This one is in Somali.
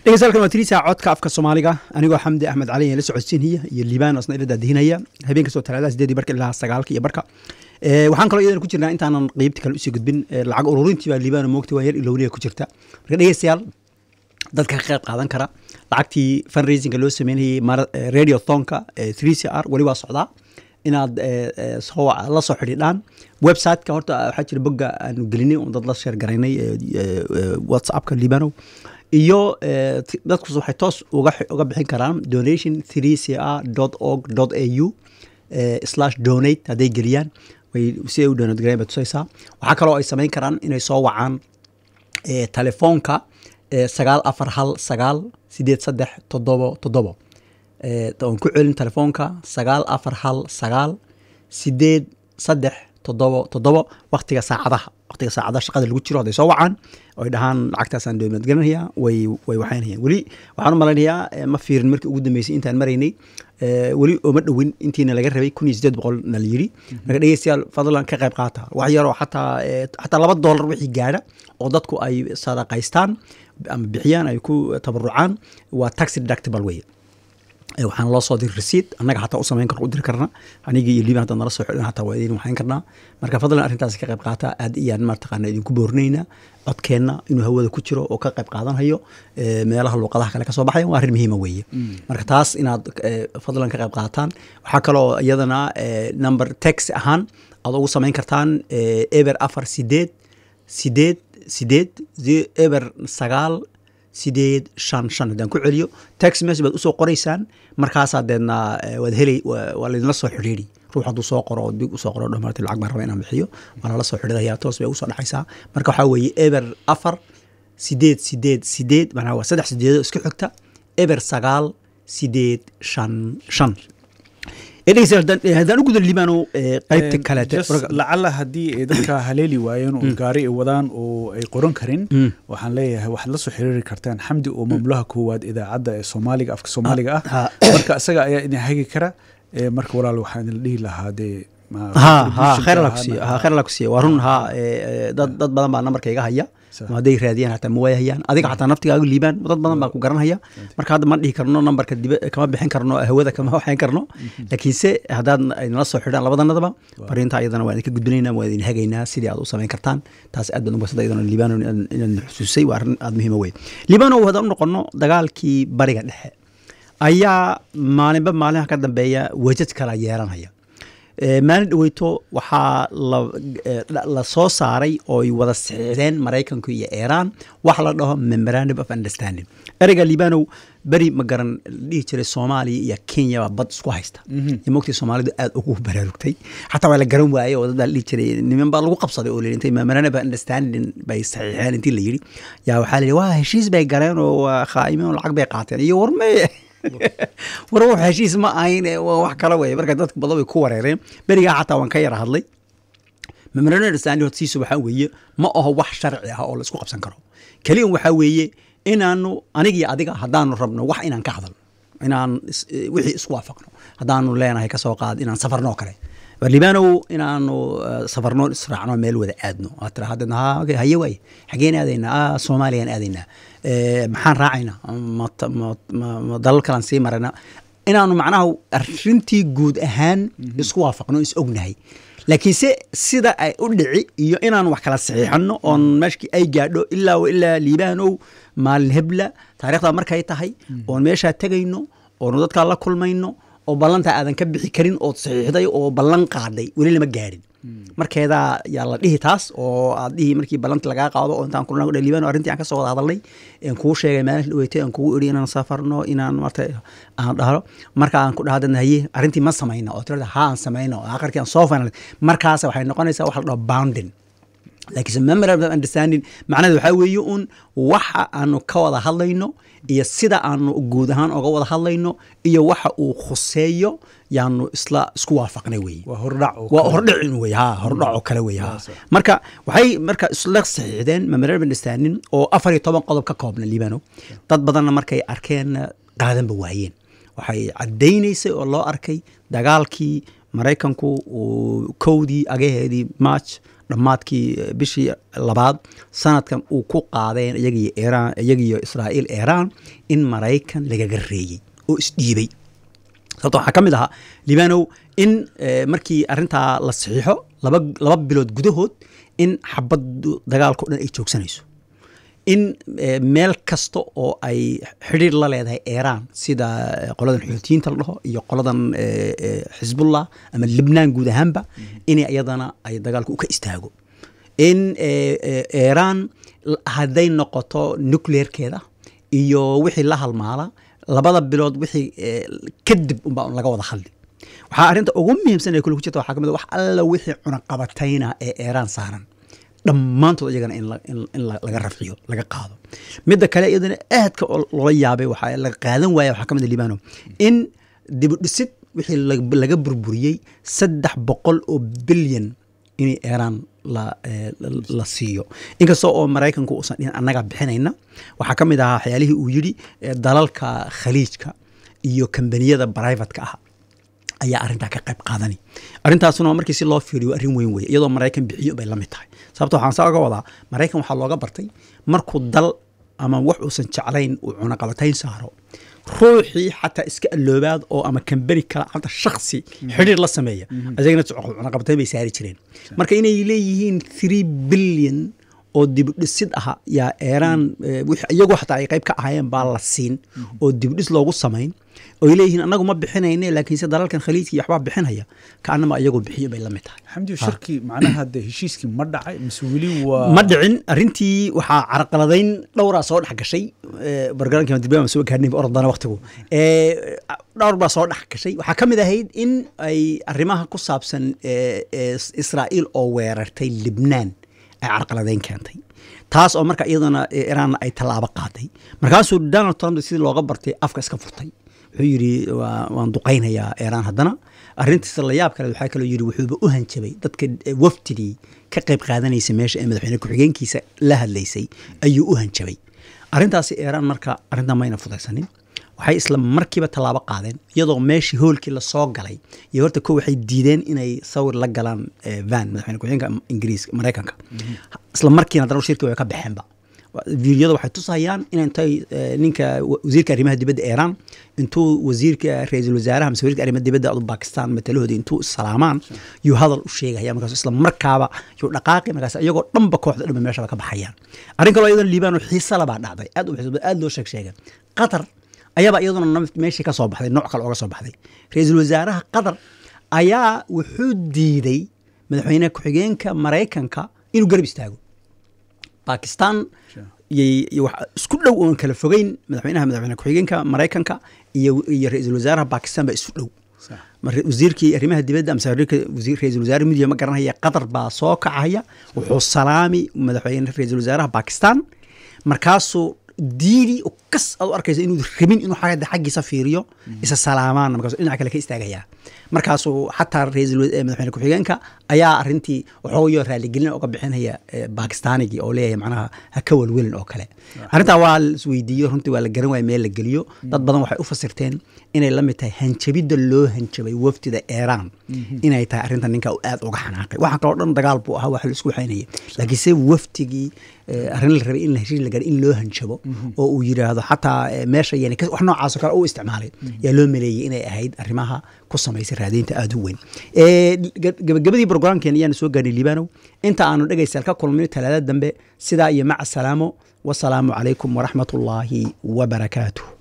dhegeystayaal waa tiriisa codka afka soomaaliga anigoo xamdi axmed cali la socodsiinaya iyo liibaan asna ila daadihinaya habeen kastoo talaadaha sideedii barka ilaa sagaalka iyo barka waxaan kaloo iyadana ku jirnaa intaanan qeybti kale usii gudbin lacag ururintii baa liibaan moogta waa yar ilowniga ku jirta marka dhegeystayaal dadka ka qayb qaadan kara lacagtii fundraisinga loo sameynayay radio thonka three c r weli waa socdaa inaad la soo xidhiidhaan websiteka horta waxaa jira bogga aanu gelinay oon dad la sheer garaynay whatsappka liibanow iyo dadkus waxay toos uga bixin karaan donation three c r dot org dot a u slash donate hadday geliyaan way si ay u donate garayn bay tusaysaa waxaa kaloo ay samayn karaan inay soo wacaan telefoonka sagaal afar hal sagaal sideed saddex toddobo toddobo oon ku celin telefoonka sagaal afar hal sagaal sideed saddex toddobo toddobo waktiga saacadaha waqtiga saacadaha shaqada lagu jiro hadday soo wacaan oy dhahaan lacagtaasaan dowlad garanaya way way waxaynayaan weli waxaan u malaynayaa ma fiirin markii ugu dambeysay intaan maraynay weli ooma dhowin intiina laga rabay kun iyo sideed boqol na la yiri marka dhegeystayaal fadlan ka qayb qaata wax yaroo xataa xataa laba doolar wixii gaadha oo dadku ay sadaqaystaan ama bixiyaan ay ku tabarucaan waa taxi deductible weye waxaan loo soo diri resiid annaga xataa u samayn karno u diri karna anigii iyo liiban haddaad nala soo xidhan xataa waa idin waxayn karnaa marka fadlan arrintaas ka qayb qaata aad iyaan mataqaana idinku boorinaynaa codkeenna inuu hawada ku jiro oo ka qayb qaadanhayo meelaha luuqadaha kale kasoo baxaya waa arrin muhiima weeye marka taas inaad fadlan ka qayb qaataan waxaa kaloo iyadana number tax ahaan aad ugu samayn kartaan eber afar sideed sideed sideed eber sagaal sideed shan shan haddaan ku celiyo tax message baad usoo qoraysaan markaasaa deedna waad helay waa laydinla soo xidhiiri ruux hadduu soo qoro oo dig usoo qoro dhamaartay lacag baan raba inaan bixiyo waa lala soo xidhiidaya toos bay ugu soo dhexaysaa marka waxaa weeye eber afar sideed sideed sideed macnaha waa saddex sideedo isku xigta eber sagaal sideed shan shan haddaan u gudan libaano qaybta kaleete lacala haddii ay dadka haleeli waayeen oo gaari ay wadaan oo ay qoran karin waxaan leeyahay waxaad la soo xiriiri kartaan xamdi oo mamlaha koowaad idaacadda ee soomaaliga afka soomaaliga ah marka isaga ayaa idin hagi kara marka walaal waxaan idin dhihi lahaa dee khayr alla kusiiya waa run ha dad dad badan baa nambarka iga haya hadday raadiyaan hataa ma waayahayaan adiga xataa naftigaaga liibaan dad badan baa ku garanhaya marka hadda ma dhihi karno nambarka dib kama bixin karno hawada kama waxayn karno laakiinse haddaad nala soo xidhaan labadanadaba fariinta ayadana waan idinka gudbinaynaa waan idin hagaynaa sidii aad u samayn kartaan taas aad baan u basada iyadana liibano inaad xusuusay waa arrin aad muhiima wey liibano haddaan u noqono dagaalkii bariga dhexe ayaa maalinba maalinha ka dambeeya wejad kala yeelanaya maalin dhaweyto waxaa la soo saaray ooy wada saxiixdeen maraykanku iyo iiraan wax la dhaho memorandum of understanding ereyga liibanow beri ma garan dhihi jiray soomaaliya iyo kenya baa bad isku haysta iyo mogtii soomaalidu aad ugu baraarugtay xataa waa la garan waayey oo dad baa dhihi jiray niman baa lagu qabsaday oo intay memorandum of understanding bay saxiixeen intii la yidhi yaa waxaa la yidhi waa heshiis bay galeen oo waa khaa'imeen oo lacag bay qaateen iyo warme war wax heshiis ma ahayn wax kale wey marka dadka badan bay ku wareereen berigaa xataa waan ka yara hadlay memorandum understanding hortiisa waxaa weeye ma aho wax sharci ah oo la isku qabsan karo keliyan waxaa weeye inaanu aniga iyo adiga haddaanu rabno wax inaan ka hadalno inaan wixii isku waafaqno haddaanu leenahay kasoo qaad inaan safarno kale libaanow inaanu safarno israacno meel wada aadno aad tira haddeedna ha haye waaye xageen aadaynaa soomaaliyaan aadaynaa maxaan raacaynaa ma dalal kalaan sii marayna inaanu macnaha arrintii guud ahaan isku waafaqno is ognahay laakiinse sida ay u dhici iyo inaanu wax kala saxiixano oon meeshkii ay gaadho ilaa ilaa liibaanow maalin hebla taarikhdaa markay tahay oon meeshaa tegayno oonu dadkaa la kulmayno oo ballantaa aadan ka bixi karin ood saxiixday oo ballan qaadhay weli lama gaadhin markeedaa yaa la dhihi taas oo aad dhihi markii ballanti lagaa qaado oo intaan kulna liibaan arrintii aan ka soo wada hadalnay aan kuu sheegay maalin dhaweytay aan kugu idhi inaan safarno inaan marta aan dhahlo marka aan ku dhahadana haye arrintii ma samayna oo tirada ha aan samayno aakhirkii aan soo final markaas waxay noqonaysaa wax la dhaho bounding laakiinse memorandum of understanding macnaheed waxaa weeye un waxa aanu ka wada hadlayno iyo sida aanu guud ahaan oga wada hadlayno iyo waxa uu khuseeyo yaanu isla isku waafaqnay weye waa hordhac waa hordhicin wey ha hordhac oo kale wey ha marka waxay marka isla saxiixdeen memorandum of understanding oo afar iyo toban qodob ka koobna liibano dad badanna markay arkeen qaadanba waayeen waxay caddaynaysay oo loo arkay dagaalkii maraykanku uu kowdii agaheedii march dhammaadkii bishii labaad sanadkan uu ku qaadeen iyagiyo iiraan iyagiyo israa'iil iiraan in maraykan lagaga reeyey oo isdhiibay sababto waxaa ka mid ahaa libanow in markii arrintaa la saxiixo laba laba bilood gudahood in xabaddu dagaalka o dhan ay joogsanayso in meel kasta oo ay xidhiir la leedahay iiraan sida qoladan xuutiyiinta la dhaho iyo qoladan xisbullah ama libnaan guud ahaanba in iyadana ay dagaalku u ka istaago in iiraan hadday noqoto nucleerkeeda iyo wixii la halmaala labada bilood wixii kadib unbaa laga wada hadli waxaa arrinta ugu muhiimsan ee kule ku jirta waxaa ka mid wax alla wixii cunaqabatayna ee iiraan saaran dhammaantood iyagana in laga rafciyo laga qaado midda kale iyadana aadka loola yaabay waxaa laga qaadan waaya waxaa ka mid libano in dibudhisid wixii laga burburiyey saddex boqol oo bilyan in iiraan la siiyo inkasta oo maraykanku uusan dhihin annaga bixinayna waxaa ka mid ahaa waxyaalihii uu yidhi dalalka khaliijka iyo kambaniyada brivatka ah ayaa arrintaa ka qayb qaadani arrintaasuna markii si loo fiiriyo arrin weyn weye iyadoo maraykan bixiyo bay la mid tahay sababto waxaan saa oga wadaa maraykan waxaa looga bartay markuu dal ama wax uusan jeclayn uu cunaqabatayn saaro ruuxii xataa iska alloobaad oo ama kambani kale xataa shaksi xidhiir la sameeya isagana cunaqabatayn bay saari jireen marka inay leeyihiin three billion oo dibudhisid aha yaa eeraan iyagoo xataa ay qayb ka ahaayeen baa la siin oo dibudhis loogu samayn oy leeyihiin annagu ma bixinayne laakiinse dalalkan khaliijka iyo waxbaa bixinaya kaanama iyagoo bixiyo bay la mid tahay xamdi shirki macnaha de heshiiskii ma dhacay mise weli waa ma dhicin arrintii waxaa carqaladayn dhowraa soo dhex gashay bargarankii dirbiya soo gaarnay orodana waqtigu dhowr baa soo dhex gashay waxaa ka mid ahayd in ay arrimaha ku saabsan israa'iil oo weerartay libnaan ay carqaladayn keentay taas oo marka iyadana iraanna ay tallaabo qaaday markaasuu donald trump sidii looga bartay afka iska furtay wuxuu yidhi waan duqaynayaa iiraan haddana arrintiisa la yaab kale waxaa kaloo yidhi wuxuuba u hanjabay dadka wafdidii ka qayb qaadanaysa meesha ee madaxweyne ku-xigeenkiisa la hadlaysay ayuu u hanjabay arrintaasi iiraan marka arrintan mayna fudaysanin waxay isla markiiba tallaabo qaadeen iyadoo meeshii hoolkii lasoo galay iyo horta ko waxay diideen inay sawir la galaan van madaxweyne ku-xigeenka ingiriiska maraykanka isla markiina haddana shirkii way ka baxeenba fiidiyada waxay tusayaan in intay ninka wasiirka arrimaha dibadda iiraan intuu wasiirka ra-iisul wasaaraha mise wasiirka arrimaha dibadda adu bakistan matalahooda intuu salaamaan yuu hadal u sheegaya markaas isla markaaba yuu dhaqaaqi markaas iyagoo dhanba kooxda dhanba meeshaba ka baxayaan arrin kaloo iyadana liibano xiisa labaa dhacday aad u xiisa aad loo sheeg sheegay qatar ayaaba iyaduna meeshii ka soo baxday nooc kale ooga soo baxday ra-iisul wasaaraha qatar ayaa wuxuu diiday madaxweyne ku-xigeenka maraykanka inuu garab istaago bakistan isku dhow oon kala fogeyn madaxweynaha madaxweyne ku-xigeenka maraykanka iyo iyo ra-iisul wasaaraha bakistan baa isu dhow wasiirkii arrimaha dibadda amse ra-isul wasaare midiya ma garanaya qatar baa soo kacaya wuxuu salaami madaxweyne ra-iisul wasaaraha bakistan markaasuu diidi kas aad u arkaysa inuu rabin inuu xagga xaggiisa fiiriyo isa salaamaan markaasuu dhinaca kale ka istaagayaa markaasuu xataa ra-iisul madaxweyne ku-xigeenka ayaa arrintii waxooyo raaligelin oga bixinaya bakistaanigii oo leeyahay macnaha ha ka welwelin oo kale arrintaa waa la isweydiiyo runtii waa la garan waaya meel la geliyo dad badan waxay u fasirteen inay la mid tahay hanjabidda loo hanjabay wafdida iiraan inay tahay arrintan ninka uu aad uga xanaaqay waxa kaloo dhan dagaal buu ahaa wax la isku waxaynaya laakiinse waftigii arrin la rabay in la heshiis la garay in loo hanjabo oo uu yidhaahdo xataa meesha yani wax noocaasoo kale u isticmaalay yaa loo maleeyey inay ahayd arrimaha ku samaysay raadiinta aada u weyn gabagabadii brograamkeen ayaanu soo gaarnay liibanow inta aanu dhegaystaal ka kulmin talaada dambe sidaa iyo maca salaamo wasalaamu calaykum waraxmat ullaahi wabarakaatuh